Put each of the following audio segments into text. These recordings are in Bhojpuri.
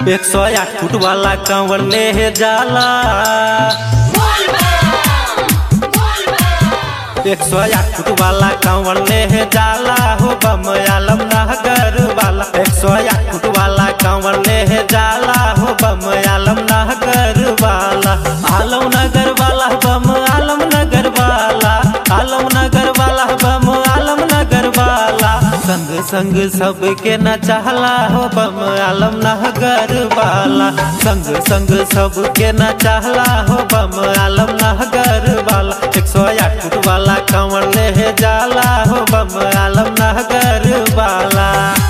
एक सौ आठ फुट वाला कंवर ले जाला एक सौ आठ फुट वाला कंवर ले जाला हो बम आलम नहगर वाला एक सौ आठ फुट वाला कंवर ले जाला हो बम आलम नहगर वाला आलम नगर वाला बम आलम नगर वाला आलम नगर वाला बम आलम नगर वाला संग संग सबके न चाहला हो बम आलम नहगर वाला संग संग सबके न चाहला हो बम आलम नहगर वाला एक सौ आठ फुट वाला कंवर ले जाला हो बम आलम नहगर वाला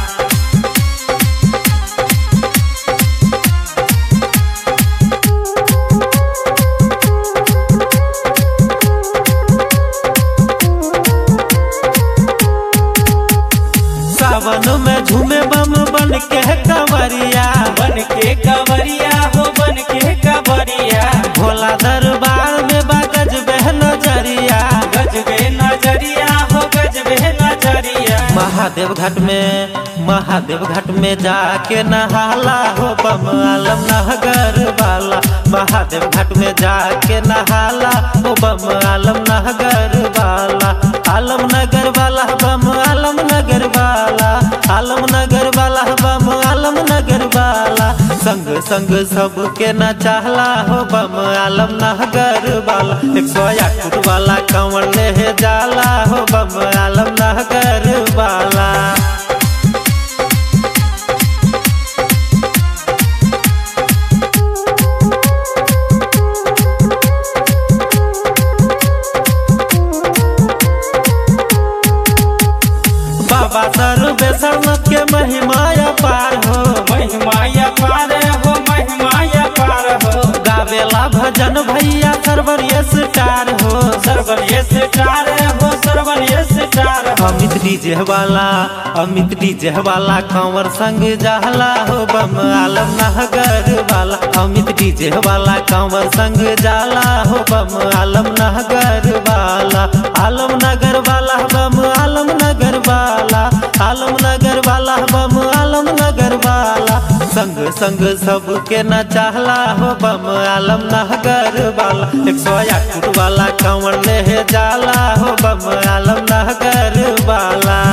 सावन में झूमे बम बन के कंवरिया बन के कवरिया हो बन के कवरिया भोला दरबार में बागज बह नजरिया गजबे नजरिया हो गजबे नजरिया महादेव घाट में महादेव घाट में जाके नहाला हो बम आलम नहगर वाला महादेव घाट में जाके नहाला हो बम आलम नहगर वाला आलम नगर वाला बम आलम नगर वाला आलम नगर वाला बम आलम नगर वाला संग संग सबके न चाहला हो बम आलम नहगर वाला एक सौ आठ फुट वाला कंवर ले जाला हो बम आलम नहगर वाला बाबा सर्वेश्वर के महिमा पार हो महिमाया पार हो महिमाया पार हो गावेला भजन भैया सर्वर स्टार हो सर्वन ये स्टार हो सर्वन ये स्टार हो अमित डीजे वाला अमित डीजे वाला कंवर संग जहला हो बम आलम नहगर वाला अमित डीजे वाला कंवर संग जाला हो बम आलम नहगर वाला आलम नगर वाला बम आलम नगर वाला आलम नगर वाला बम आलम नगर वाला संग संग सबके न चाहला हो बम आलम नहगर वाला एक सौ आठ फुट वाला कंवर ले जाला हो बम आलम नहगर वाला